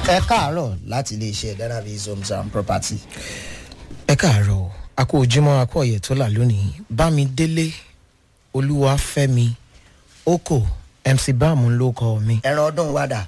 ẹ káàárọ̀ láti iléeṣẹ́ danavis homes and property. ẹ káàárọ̀ a kó ojúmọ́ a kó ọ̀yẹ̀ tó là lónìí bámidélé olúwàfẹ́mi oko mc báàmù ló kọ mi. ẹran ọdún wa dà.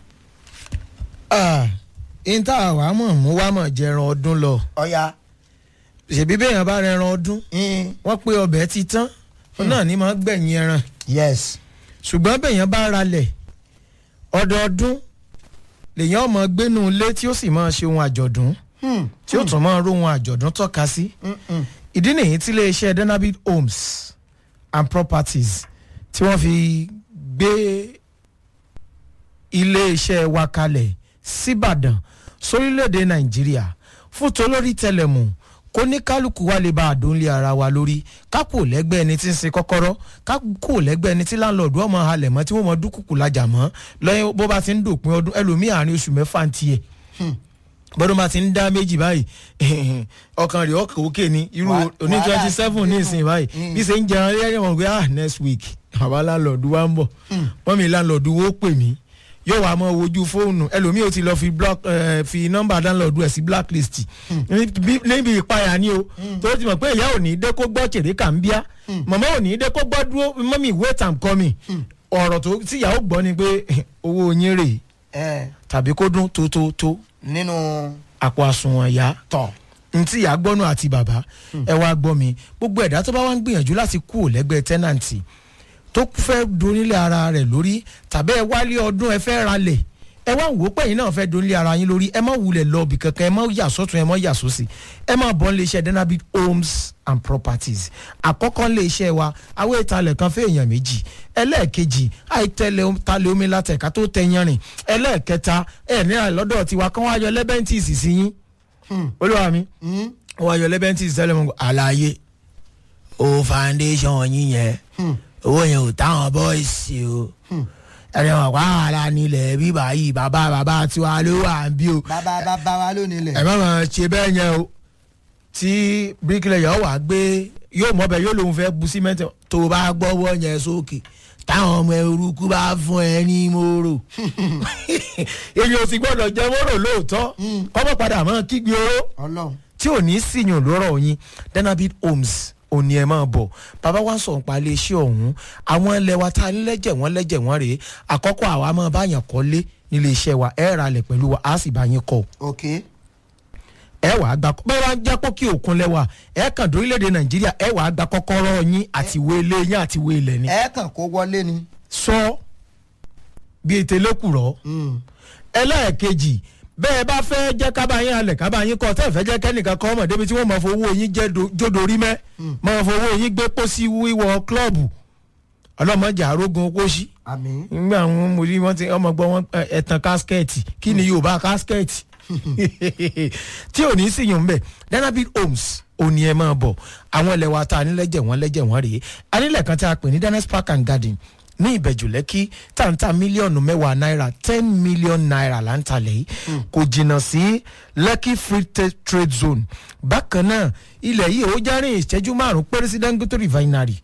ìta àwa mọ̀ mú wá mọ̀ jẹran ọdún lọ ọ̀ya. ṣèbí bẹ́ẹ̀ bá rẹran ọdún wọ́n pé ọbẹ̀ ti tán náà ní máa gbẹ̀yìn ẹran yes. ṣùgbọ́n bẹ̀yàn bá ralẹ̀ ọdọọdún lèyàn ọmọ gbénu ilé tí ó sì máa ṣe ohun àjọ̀dún Hmm. tí ó tún máa róhun àjọ̀dún tọ́ka sí. Mm-mm. ìdí nìyí tí iléeṣẹ́ denabit homes and properties tí wọ́n fi gbé iléeṣẹ́ wa kalẹ̀ síbàdàn sórílẹ̀‐èdè nàìjíríà fún tolórí tẹlẹmù kó ní kálukú wa lè bá àdóńlé ara wa lórí kákò lẹ́gbẹ́ ẹni tí ń sin kọ́kọ́rọ́ kákò lẹ́gbẹ́ ẹni tí láńlọ́ọ̀dù ọmọ halẹ̀ mọ́ tí wọ́n mọ dúkùkù lajà mọ́ lẹ́yìn bó bá ti ń dòpin ọdún ẹlòmíì àárín oṣù mẹ́fà ń tiẹ̀ bọ́dún bá ti ń dá méjì báyìí ọkàn rẹ̀ ọkàn òkè ni irú Wà- oní wàhálà twenty seven ní ìsìn báyìí bí ṣe ń jẹun lẹ́yìn wọn pé ah next week bàbá láńlọ́ọ̀dù wa ń bọ̀ wọ́n mi láńlọ́ọ̀dù wo pè mí yóò wá mọ wojú fóònù ẹlòmíì ò ti lọ fi block eh, fi nọ́mbà láńlọ́ọ̀dù ẹ̀ sí blacklist Níbi- níbi ìpayà ni o tó ti mọ̀ pé ìyá ò ní dé kó gbọ́ tèrè kà ń bíá màmá ò ní dé kó gbọ́ dúró mọ́mí wait and come ọ̀rọ̀ tó tíyàwó gbọ́ ni pé owó yín rèé ẹ tàbí kó dún tó tó tó nínú àpò àsùnwọ̀n ìyá tọ̀. ntí ìyá gbọ́nù àti bàbá ẹ wá gbọ́ mi gbogbo ẹ̀dá tó bá wá ń gbìyànjú láti kú ò lẹ́gbẹ́ tẹ́nàntì tó fẹ́ donílé ara rẹ̀ lórí tàbí ẹ wálé ọdún ẹ fẹ́ ralẹ̀ ẹ wá wò ó pé yín náà fẹ́ donílé ara yín lórí ẹ má wulẹ̀ lọ ibì kankan ẹ má yà sọ́tún ẹ má yà sósì ẹ má bọ́ nílé iṣẹ́ denabit homes and properties àkọ́kọ́ nílé iṣẹ́ wa àwọn ìtalẹ̀ kan fẹ́ èèyàn méjì ẹlẹ́ẹ̀kejì àìtẹ́lẹ̀ talẹ̀ omi látẹ̀ká tó tẹ yanrìn ẹlẹ́ẹ̀kẹta ẹ̀ nílà lọ́dọ̀ tiwa kán wá yọ lẹ́bẹ̀ntìsì sí yín olúwa mi wọ́n wá yọ lẹ́bẹ̀ntìsì tẹ́lẹ̀ mọ́ àlàyé o foundation yín yẹn owó yẹn ò táwọn bọ́ìsì o ẹni wọn pa àlà nílẹ̀ bíbá yìí bàbá bàbá tiwa ló wà ń bí o bàbá bàbá wa lónìí ẹ lẹ̀. má máa ṣe bẹ́ẹ̀ yẹn o tí bíríkìlẹ̀yà wà gbé yóò mọ̀ bẹ́ẹ̀ yóò lòun fẹ́ bu símẹ́ǹtì tó o bá gbọ́wọ́ yẹn sókè táwọn ọmọ eruku bá fún ẹ ní mòrò èyí ò sì gbọ́dọ̀ jẹ́ mòrò lóòótọ́ kọ́mọ̀ padà mọ́ kígbe oró ọlọ́run. tí ò ní síyàn lọ́rọ̀ yín denabit homes òní ẹ̀ máa bọ̀ bàbá wa ń sọ̀rọ̀ pa iléeṣẹ́ ọ̀hún àwọn ilẹ̀ wa ta lẹ́jẹ̀ wọ́n lẹ́jẹ̀ wọ́n rèé àkọ́kọ́ àwa máa báyàn kọ́lé nílé iṣẹ́ wa ẹ̀ ra lẹ̀ pẹ̀lú wa á sì bá yín kọ́ ok. ẹ wàá gba bẹ́ẹ̀ wá ń jẹ́ pọ́ kí òkun lẹ́wà ẹ kàn dórílẹ̀‐èdè nàìjíríà ẹ wàá gba kọ́kọ́rọ́ yín àti ìwé ilé yín àti ìwé ilẹ̀ ni. ẹ kàn kó wọlé ni. sọ bí ètè lẹ́kùrọ́ ẹlẹ́ẹ̀kejì bẹ́ẹ̀ bá fẹ́ jẹ́ kábàáyín alẹ̀ kábàáyín kọ́ tẹ́ ẹ̀ fẹ́ jẹ́ kẹ́nìkan kọ́ ọmọ débi tí wọ́n máa fowó yín jẹ́ do- jódorí mẹ́ máa fowó yín gbé pósí wíwọ klọ́ọ̀bù ọlọ́mọdé àrógun kóṣí àmì. nígbà wọn mo rí wọn ti ọmọ gbọ́ wọn ẹ, ẹ̀tàn káskẹ́ẹ̀tì kí ni yorùbá káskẹ́ẹ̀tì tí ò ní sí yòó mbẹ denabit homes òní ẹ máa bọ̀ àwọn ilẹ̀ wa ta anílẹ̀jẹ̀ wọn lẹ́jẹ̀ wọn rèé anílẹ̀ kan tí a pè ní dennis park and garden ní ìbẹ̀jù lẹ́kí tàǹtà mílíọ̀nù mẹ́wàá náírà ten million naira là ń talẹ̀ yìí kò jìnnà sí lẹ́kí free ta- trade zone bákan náà ilẹ̀ yìí ó járìn ìṣẹ́jú márùn-ún péré sí dangote refinery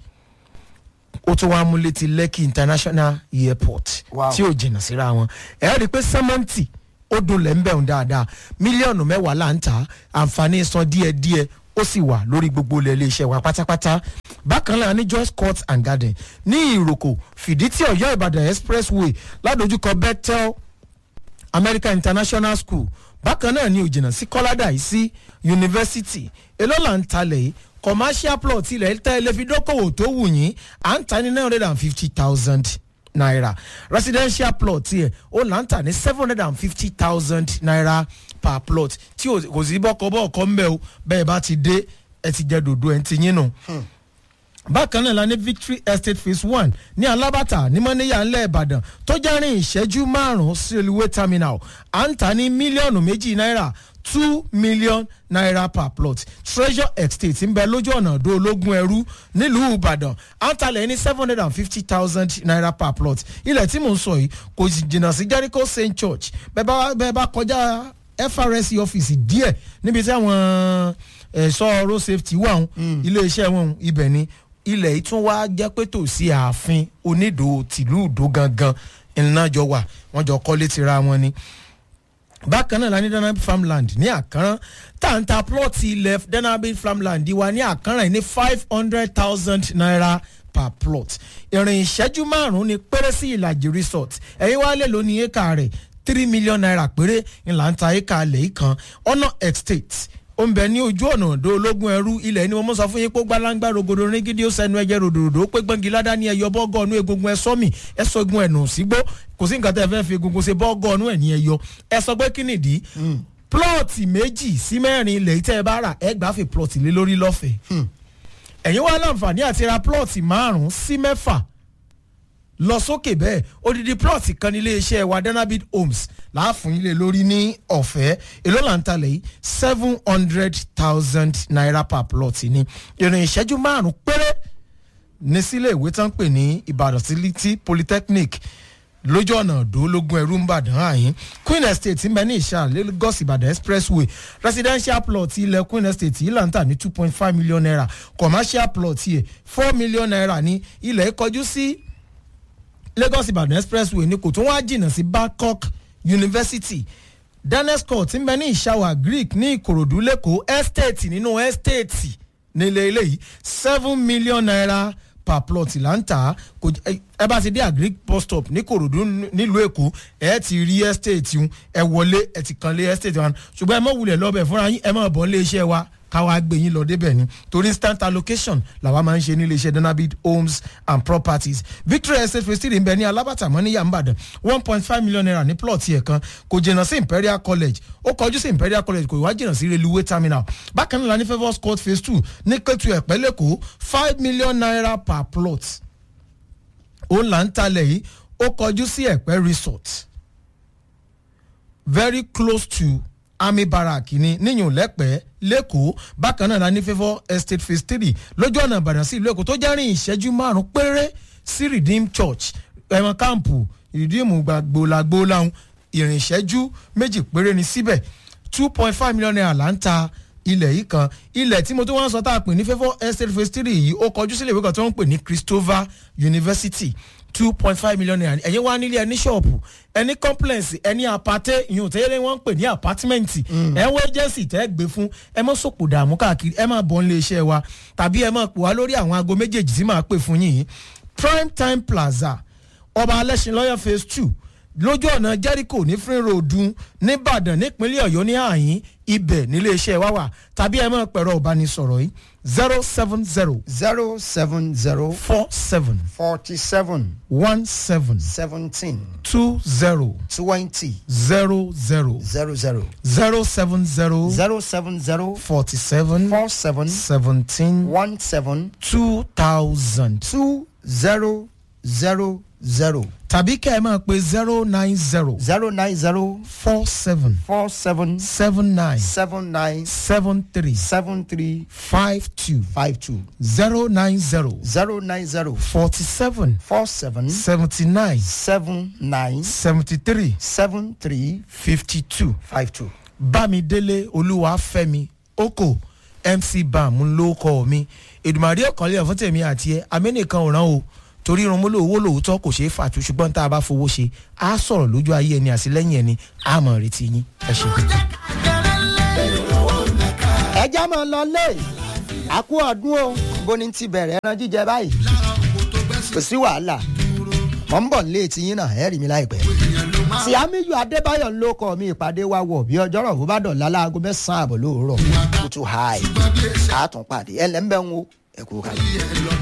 ó tún wáá mú létí lekki international airport Wow. tí ò jìnnà síra wọn ẹ rí i pé sẹ́mọ́ǹtì ó dunlẹ̀ ń bẹ̀rùn dáadáa mílíọ̀nù mẹ́wàá là ń tà á àǹfààní san díẹ̀díẹ̀ ó sì wà lórí gbogbo ilẹ̀ iléeṣẹ́ wa pátápátá bákan náà ní joyce court and garden ní ìròkò fìdítì ọ̀yọ́ ìbàdàn expressway ládojúkọ bethel american international school bákan náà ni òjìnà sí kọ́ládà yìí sí yunifásitì èló là ń talẹ̀ yìí commercial plot ilẹ̀ tẹ́ ilé fi dókòwò tó wù yín à ń ta ní nine hundred and fifty thousand naira residential plot tiẹ̀ ó là ń tà ní seven hundred and fifty thousand naira per plot tí ò- kò sí bọ́kọ-bọ́ọ̀kọ́ ń bẹ̀ o bẹ́ẹ̀ bá ti dé ẹ ti jẹ dòdò ẹ̀ ń ti yín nù bákan náà la ní victory estate phase one ní alábàtà ní mọ́níyà ńlẹ̀ ìbàdàn tó jẹ́rìn ìṣẹ́jú márùn-ún sí olùwé terminal à ń tà ní mílíọ̀nù méjì náírà two million naira per plot treasure estate ń bẹ lójú ọ̀nà ọ̀dọ́ ológun ẹrú nílùú ìbàdàn à ń talẹ̀ ní seven hundred and fifty thousand naira per plot ilẹ̀ tí mò ń sọ yìí kò sì jìnnà sí jericho st church bẹ́ẹ̀ bá bẹ́ẹ̀ bá kọjá FRSC ọ́fíìsì díẹ̀ níbi tí àwọn ẹ̀ṣọ́ road safety wà ń iléeṣẹ́ wọn ibẹ̀ ni ilẹ̀ yìí tún wá jẹ́ pé tòsí ààfin onídò tìlú ìdó gangan iná jọ wà wọ́n jọ kọ́lé tira wọn ni bákan náà la ní danabi farmland ní àkàrán tàǹtà plọ́ọ̀tì ilẹ̀ danabi farmland wa ní àkàrán yìí ní five hundred thousand naira per plot ìrìn ìṣẹ́jú márùn-ún ni péré sí ìlàjì resort ẹ̀yin wá lè lóní éka rẹ̀ three million naira péré ńlá ń ta éka alẹ̀ yìí kan ọ̀nà estate ó ń bẹ ní ojú ọ̀nà òdo ológun ẹrú ilẹ̀ ni mo mọ̀ sọ fún yín pé gbalangba rogodo ringidi ó sẹnu ẹjẹ ròdòdò ó pé gbọ́ngi ládá ní ẹyọ bọ́gọ́ ọ̀nù egungun ẹ sọ́mì ẹ sọ egun ẹ̀nù sígbó kò sí nǹkan tẹ́ ẹ fẹ́ fi egungun ṣe bọ́gọ́ ọ̀nù ẹ̀ ní ẹyọ ẹ sọ pé kí nìdí plọ́ọ̀tì méjì sí mẹ́rin ilẹ̀ yìí tẹ́ ẹ bá rà ẹ gbà fi plọ́ọ̀tì lé lórí lọ́fẹ̀ẹ́ ẹ̀yin wá láǹfààní àti ra plọ́ọ̀tì márùn-ún sí mẹ́fà lọ sókè bẹ́ẹ̀ odidi plọ́ọ̀tì kan nílé iṣẹ́ wa danabid homes láàfún ilé lórí ní ọ̀fẹ́ èló là ń talẹ̀ yìí seven hundred thousand naira per plot ni ìrìn ìṣẹ́jú márùn-ún péré ní sílé ìwé tán pè ní ìbàdàn sílítì polytechnic lójú ọ̀nà òdòlógún ẹrú ń bàdàn àyín queen estate ń bẹ ní ìṣà lagos ìbàdàn expressway residential plot ilẹ̀ queen estate yìí là ń tà ní two point five million naira commercial plot yẹ four million naira ní ilẹ̀ kọjú sí lagos ìbàdàn expressway ni kò tún wá jìnnà sí bangkok university daniels court ń bẹ ní ìṣàwà greek ní ìkòròdú lẹ́kọ̀ọ́ estate nínú estate nílé eléyìí seven million naira per plot là ń tà á ẹ bá ti dé agric bus stop ní kòròdú nílùú èkó ẹ ti rí estate un ẹ wọlé ẹ ti kan lé estate wọn ṣùgbọ́n ẹ mọ̀ wulẹ̀ lọ́bẹ̀ fúnra yín ẹ mọ̀ bọ́ lé iṣẹ́ wa káwa gbé yín lọ débẹ̀ ni torí instant allocation làwa máa ń ṣe nílé iṣẹ́ donabid homes and properties victory estate phase three ń bẹ ní alábàtà mọ́ ní yàmbàdàn one point five million naira ní plot yẹn kan kò jìnnà sí imperial college ó kọjú sí imperial college kò wá jìnnà sí railway terminal bákan náà la ní favours court phase two ní kẹ́tù ẹ̀pẹ́ lẹ́kọ̀ọ́ five million naira per plot ó là ń talẹ̀ yìí ó kọjú sí ẹ̀pẹ́ resort very close to army barrack ni níyùn lẹ́pẹ́ lẹ́kọ̀ọ́ bákan náà la ní favour estate phase three lójú ọ̀nà ìbàdàn sí ìlú èkó tó jẹ́rìn ìṣẹ́jú márùn-ún péré sí redeem church ẹ̀wọ̀n káàmpù redeem gbàgbólàgbólàhùn ìrìn ìṣẹ́jú méjì péré ni síbẹ̀ two point five million naira là ń ta ilẹ̀ yìí kan ilẹ̀ tí mo tó wá ń sọ tá a pè ní favour estate phase three yìí ó kọjú sílẹ̀ ìwé kan tó ń pè ní christopher university two point five million naira ẹ̀yin wá nílé ẹni ṣọ́ọ̀bù ẹni complex ẹni apate ìyún tẹ́lẹ̀ wọ́n ń pè ní apartment ẹ̀ ń wọ agency tẹ́ gbé fún ẹ mọ́ sòpò dààmú káàkiri ẹ máa bọ̀ nílé iṣẹ́ wa tàbí ẹ máa pè wá lórí àwọn aago méjèèjì tí màá pè fún yín prime time plaza ọba alẹ́sìn lọ́yọ̀ phase two lójú ọ̀nà jericho ní free road nìbàdàn nípínlẹ̀ ọ̀yọ́ ní àyín ibẹ̀ nílé iṣẹ́ wa wà tàbí ẹ máa pẹ̀rọ ìbánisọ̀rọ̀ yìí zero seven zero zero seven zero four seven forty seven one seven seventeen two zero twenty zero zero zero zero zero seven zero zero seven zero forty seven four seven seventeen one seven two thousand two zero zero zero tàbí kẹ́ ẹ máa pe zero nine zero zero nine zero four seven four seven seven nine seven nine seven three seven three five two five two zero nine zero zero nine zero forty seven four seven seventy nine seven nine seventy three seven three fifty two five two. bámidélé olúwàfẹ́mi oko mc bam ló kọ́ mi èdùmàdé ọ̀kànlẹ̀ fún tèmi àti ẹ amẹ́nìkan ò rán o torí irun múlò owó lòótọ́ kò ṣeé fàtú ṣùgbọ́n tá a bá fowó ṣe á sọ̀rọ̀ lójú ayé ẹni àtìlẹ́yìn ẹni á mọ̀ retí yín ẹ ṣe. ẹja máa lọ lé àkú ọdún o bó ni ti bẹ̀rẹ̀ ẹran jíjẹ báyìí kò sí wàhálà mọ̀ ń bọ̀ nílé tiyín náà ẹ̀rì mi láìpẹ́. tí amíyù adébáyọ̀ ló kọ́ mi ìpàdé wa wọ̀ bí ọjọ́rọ̀ bó bá dọ̀la láago mẹ́sàn-án àbọ̀ lóòrọ̀ kùtù háì àtúnpàdé ẹlẹ́mbẹ̀ ń wo ẹ̀kú kalẹ̀.